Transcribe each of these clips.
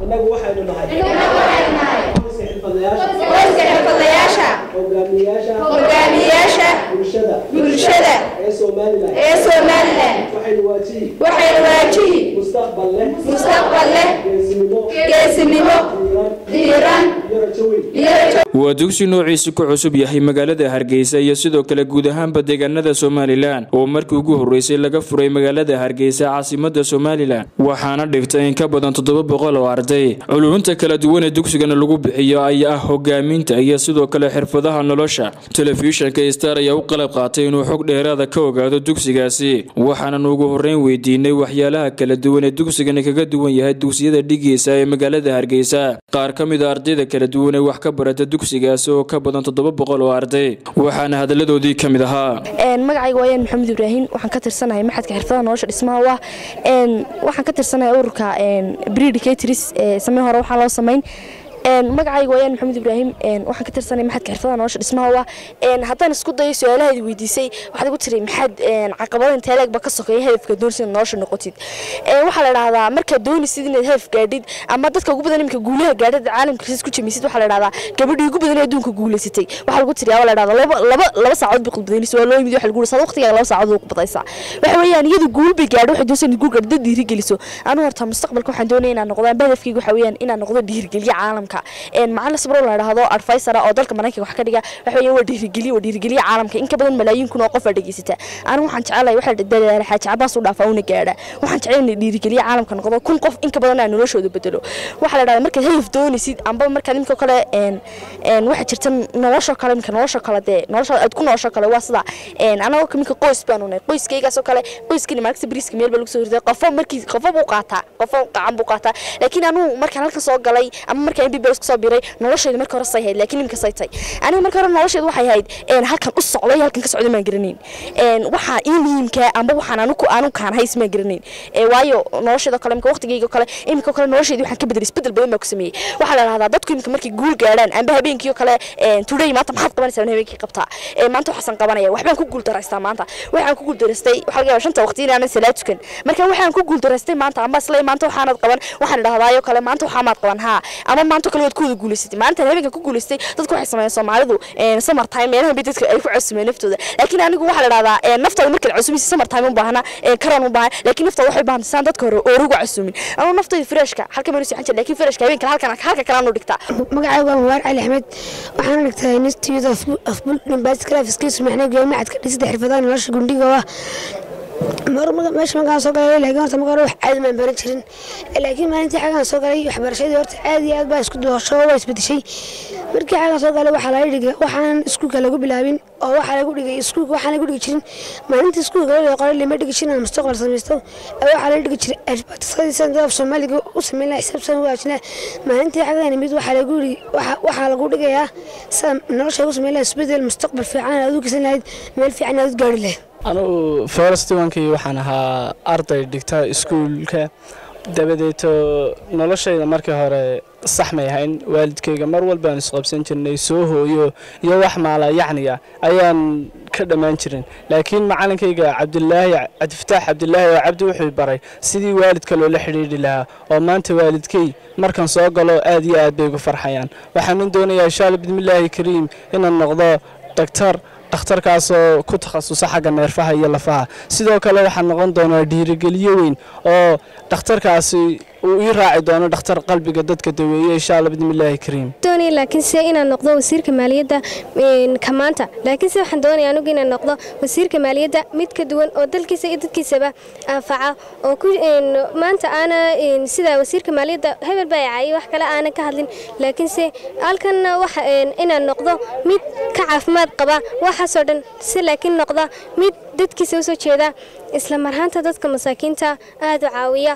annagu waxaynu nahay qoyska xirfadlayaasha hogaamiyayaasha bulshada ee somalilan waxaynu waajihi mustaqbal leh geesinimo diiran iyo rajo weyn waa dugsi noociisu ku cusub yahay magaalada hargeysa iyo sidoo kale guud ahaanba deegaanada somalilan oo markii ugu horreysay laga furay magaalada hargeysa caasimada somalilan waxaana dhigtay in ka badan toddoba boqol oo arday culunta kala duwan ee dugsigana lagu bixiyo ayaa ah hogaaminta iyo sidoo kale xirfadaha nolosha telefishinka star ayaa u qalab qaatay inuu xog dheeraada ka ogaado dugsigaasi waxaanan ugu horreyn weydiinay waxyaalaha kala duwan ee dugsigani kaga duwan yahay dugsiyada dhigiisa ee magaalada hargeysa qaar ka mid a ardayda kala duwan ee wax ka barata dugsigaasi oo ka badan toddoba boqol oo arday waxaana hadaladoodii ka mid ahaa magacayga waayaan maxamed ibraahim waxaan ka tirsanahay maxadka xirfadaha nolosha dhismaha ah waxaan ka tirsanahay ururka bredicatris samee hore waxaa loo samayn magacayga waayaan maxamed ibraahim waxaan ka tirsanay maxadka xirfadaha nolosha dhismaha ah haddaan isku dayo su-aalahaadi weydiisay waxaad igu tiri maxaad caqabada intee leegba ka sokeeya hadafka doonaysid inaad nolosha noqotid waxaa la dhahdaa markaad doonaysid inaad hadaf gaadhid ama dadka ugu badan iminka guulaha gaadhid caalamka sis ku jamisid waxaa la dhahdaa gabadhii ugu badan ee adduunka guulaysatay waxaa lagu tiri la dhahdaa laba laba laba saacood bay khudbadaynaysa waa loo yimid waxa lagu saad waqtigaaga laba saacood ugu badaysaa waxa weeyaan iyadu guul bay gaadho waxay doonaysaa inaad guul gaadho dad dhiirigeliso anigu horta mustaqbalka waxaan doonaya inaan noqdo amba hadafkayga waxa weeyaan inaan noqdo dhiirigeliye caalamka macalin sabro la dhahdo advisor oo dalka maraykanka wax ka dhiga waxa weeyaan waa dhiirigeliye waa dhiirigeliye caalamka in ka badan malaayiin kun oo qof aa dhegeysata anigu waxaan jecelahay waxa dadaala xaaji cabaas u dhaafaa una gaadha waxaan jecelahay inay dhiirigeliye caalamka noqdo kun qof in ka badan aan noloshooda bedelo waxaa la dhahdaa markaad hadaf doonaysid amba markaad imika kale waxa jirta nolosha kale imika nolosha kale dee nolosha aad ku nolosha kale waa sida anagoo imika qoys baanu nahay qoyskaygaasoo kale qoyskani maagta bariiska meel baa lagu soo riday qofo markii qofo buu qaataa qofo qacan buu qaataa laakiin anugu markaan halkan soo galay ama markaan mbbs kusoo biray noloshayda marka hore say hayd laakiin imika say tay aniga marka hore noloshayda waxay hayd halkan u socday halkan ka socday maan garanayn waxaa ii muhiimka amba waxaan anugu anugu kaan hays maan garanayn waayo noloshayda kale imika waqtigayga kale imika kale noloshayda waxaan ka bedelay isbedel badan baa ku sameeyey waxaa la dhahdaa dadku imika markay guul gaadhaan amba habeenkii kale today maanta maxaad qabanaysaa habeenkii qabtaa maanta waxaasan qabanaya waxbaan ku guul daraystaa maanta waxaan ku guul daraystay waxaa laga yaabaa shanta waqti inaanan salaad tukan marka waxaan ku guul daraystay maanta amba isla maanta waxaanad qaban waxaan dhahdaayo kale maanta waxaa maad qaban haa ama maanta kale waad ku wada guulaysatay maanta habeenka ku guulaystay dadku waxay sameeyeen Soomaalidu ee summer time meelaha bay dadka ay ku cusubeen naftooda laakiin anigu waxa la dhahdaa naftooda markay cusubisi summer time u baahna ee karan u baahan laakiin naftooda waxay baahan saan dadka hore oo ugu cusubin anigu naftooda freshka halka meel soo laakiin freshka habeenka halkan halka kale aanu dhigtaa magacaygu waa Mubarak Ali Axmed waxaan dhigtay Institute of of Building Graphics Skills maxna macadka dhisida xirfadaha nolosha gundhiga waa meesha markaan soo galay laakiin horta marka hore wax caadi maan baran jirin laakiin maalintii xagaan soo galay waxbarashadii horta aad iyo aad baa isku doosho waa isbedeshay markii xagaan soo galay waxaa laga dhigay waxaan iskuulka lagu bilaabin oo waxaa lagu dhigay iskuulka waxaan lagu dhigi jirin maalintii iskuulka laga qoray lama dhigi jirin aan mustaqbal samaysto waxaa laga dhigi jiray adbatisadi sanda af soomaaliga u sameyn lahaa xisaabsan u waajina maalintii xagaan imid waxaa lagu dhigi waxaa lagu dhigayaa sida nolosha ugu sameyn lahaa isbedel mustaqbal fiican aad u geysan lahayd meel fiican aad u gaari lahayd anugu ferastiwankii waxaan ahaa arday dhigta iskuulka dabadeeto noloshayda markii hore sax may ahayn waalidkayga mar walbaan isqabsan jirnay soo hooyo iyo wax maala yacniga ayaan ka dhammaan jirin laakiin macalinkayga cabdilaahi cabdifataax cabdilaahi oo cabdi wuxuu baray sidii waalidka loola xidhiidhi lahaa oo maanta waalidkay markan soo galo aad iyo aad bay ugu farxayaan waxaanan doonayaa insha alla bismillaahi kariim inaan noqdo daktar dhakhtarkaasoo ku takhasusa xagga neerfaha iyo lafaha sidoo kale waxaa noqon doonaa dhiirigeliyo weyn oo dhakhtarkaasi uu ii raaci doono dhakhtar qalbiga dadka daweeye insha alla bismillaahi kariim doonaya laakiin se inaan noqdo wasiirka maaliyadda ka maanta laakiin se waxaan doonaya anigu inaan noqdo wasiirka maaliyadda mid ka duwan oo dalkiisa iyo dadkiisaba anfaca oo ku maanta aana sida wasiirka maaliyadda hebel baa caayay wax kale aanan ka hadlin laakiinse halkanna waxa inaan noqdo mid ka caafimaad qaba waxaasoo dhan si laakiin noqda mid dadkiisa usoo jeeda isla marhaanta dadka masaakiinta aada u caawiya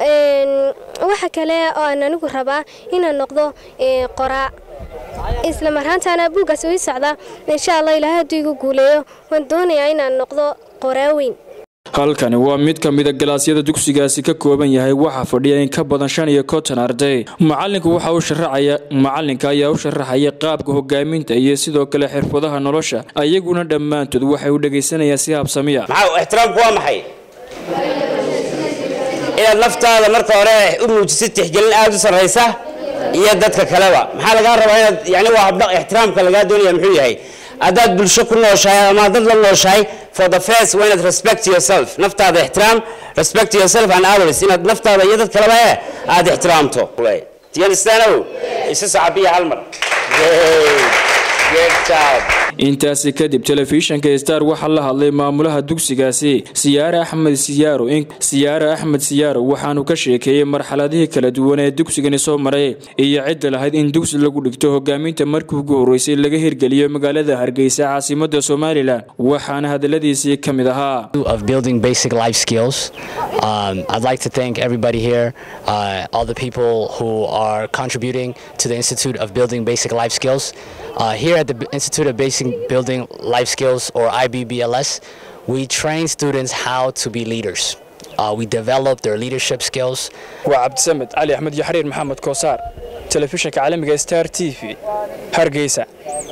waxa kale oo aan anigu rabaa inaan noqdo qoraa isla marhaantaana buuggaas ii socda insha allah ilaahay hadduu igu guuleeyo waan doonayaa inaan noqdo qoraa weyn halkani waa mid ka mida galaasyada dugsigaasi ka kooban yahay waxaa fadhiya in ka badan shan iyo konton arday macalinku waxa uu sharaxaya macalinka ayaa u sharaxaya qaabka hogaaminta iyo sidoo kale xirfadaha nolosha ayaguna dhammaantood waxay u dhegaysanayaan si habsamiya maxaa ixtiraamku waa maxay inaad naftaada marka hore u muujisid tixgelin aad u sarraysa iyo dadka kaleba maxaa lagaa rabaa inaad yani waa habdhaq ixtiraamka lagaa doonaya muxuu yahay haddaad bulsho ku nooshahay ama dad la nooshahay for the first waa inaad respect yourself naftaada ixtiraam respect yourself and others inaad naftaada iyo dad kaleba eh aad ixtiraamto do you understand oh isu sacabiya hal mar good job intaasi kadib telefishinka star waxaa la hadlay maamulaha dugsigaasi siyaare axmed siyaaro siyaare axmed siyaaro waxaanu ka sheekeeyey marxaladihii kala duwan ee dugsigani soo maray iyo cidda lahayd in dugsi lagu dhigto hogaaminta markii ugu horreysay laga hirgeliyo magaalada hargeysa caasimada somalilan waxaana hadaladiisii ka mid ahaa of building basic life skills. Um, I'd like to thank everybody here, uh, all the people who are contributing to the Institute of Building Basic Life Skills. Uh, here at the B- Institute of Basic Building Life Skills, or IBBLS, we train students how to be leaders. Uh, we develop their leadership skills. waa cabdisamed cali axmed iyo xariir maxamed koosaar telefishinka caalamiga star t v hargeysa